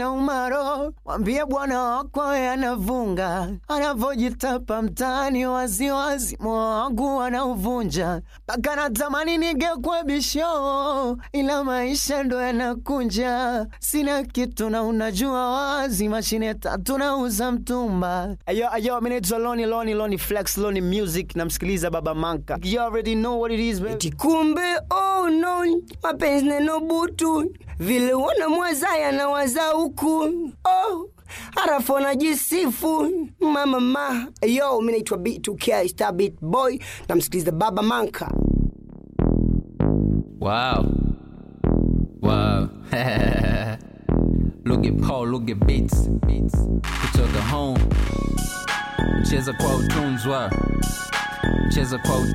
inauma roho. Mwambie bwana wako anavunga, anavojitapa mtaani waziwazi, moyo wangu anauvunja mpaka natamani nigekwe bisho, ila maisha ndo yanakunja. Sina kitu na unajua wazi, mashine tatu nauza mtumba. Ayo ayo, mimi naitwa Loni Loni Loni Flex Loni Music, namsikiliza Baba Manka. You already know what it is baby. Eti kumbe oh no, mapenzi neno butu, vile wana mwazaya na waza huku oh harafu anajisifu mama ma yo, mi naitwa B2K Star Beat Boy, namsikiliza Baba Manka. Wow. Wow. look at Paul, look at beats. Beats. Kutoka home. Cheza kwa utunzwa. Cheza kwa utunzwa.